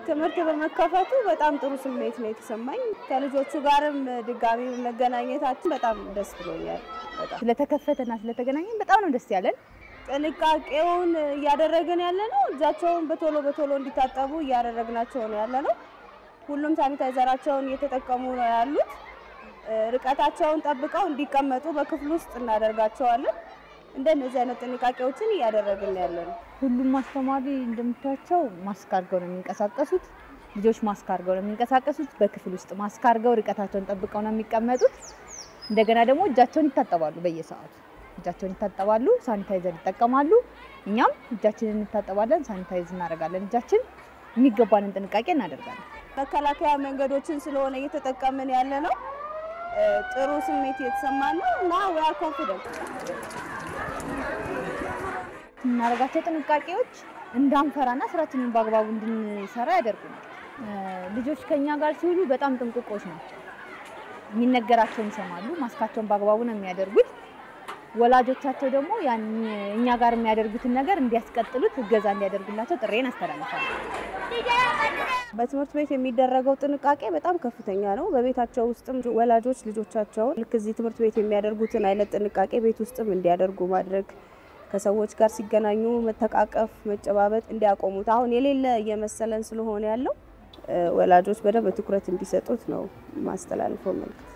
ትምህርት በመከፈቱ በጣም ጥሩ ስሜት ነው የተሰማኝ። ከልጆቹ ጋርም ድጋሚ መገናኘታችን በጣም ደስ ብሎኛል። በጣም ስለተከፈተና ስለተገናኘን በጣም ነው ደስ ያለን። ጥንቃቄውን እያደረግን ያለ ነው። እጃቸውን በቶሎ በቶሎ እንዲታጠቡ እያደረግናቸው ነው ያለ ነው። ሁሉም ሳኒታይዘራቸውን እየተጠቀሙ ነው ያሉት። ርቀታቸውን ጠብቀው እንዲቀመጡ በክፍል ውስጥ እናደርጋቸዋለን። እንደነዚህ አይነት ጥንቃቄዎችን እያደረግን ያለ ነው። ሁሉም አስተማሪ እንደምታያቸው ማስክ አድርገው ነው የሚንቀሳቀሱት። ልጆች ማስክ አድርገው ነው የሚንቀሳቀሱት። በክፍል ውስጥ ማስክ አድርገው ርቀታቸውን ጠብቀው ነው የሚቀመጡት። እንደገና ደግሞ እጃቸውን ይታጠባሉ። በየሰዓቱ እጃቸውን ይታጠባሉ፣ ሳኒታይዘር ይጠቀማሉ። እኛም እጃችንን እንታጠባለን፣ ሳኒታይዝ እናደርጋለን። እጃችን የሚገባንን ጥንቃቄ እናደርጋለን። መከላከያ መንገዶችን ስለሆነ እየተጠቀምን ያለ ነው። ጥሩ ስሜት እየተሰማን ነው እና ዊ አር ኮንፊደንት የምናደርጋቸው ጥንቃቄዎች እንዳንፈራና ስራችንን በአግባቡ እንድንሰራ ያደርጉናል። ልጆች ከኛ ጋር ሲውሉ በጣም ጥንቁቆች ናቸው። የሚነገራቸውን ይሰማሉ። ማስካቸውን በአግባቡ ነው የሚያደርጉት። ወላጆቻቸው ደግሞ ያን እኛ ጋር የሚያደርጉትን ነገር እንዲያስቀጥሉት እገዛ እንዲያደርጉላቸው ጥሬን አስተላልፋለሁ። በትምህርት ቤት የሚደረገው ጥንቃቄ በጣም ከፍተኛ ነው። በቤታቸው ውስጥም ወላጆች ልጆቻቸውን ልክ እዚህ ትምህርት ቤት የሚያደርጉትን አይነት ጥንቃቄ ቤት ውስጥም እንዲያደርጉ ማድረግ ከሰዎች ጋር ሲገናኙ መተቃቀፍ፣ መጨባበጥ እንዲያቆሙት አሁን የሌለ እየመሰለን ስለሆነ ያለው ወላጆች በደንብ ትኩረት እንዲሰጡት ነው ማስተላልፈው መልዕክት።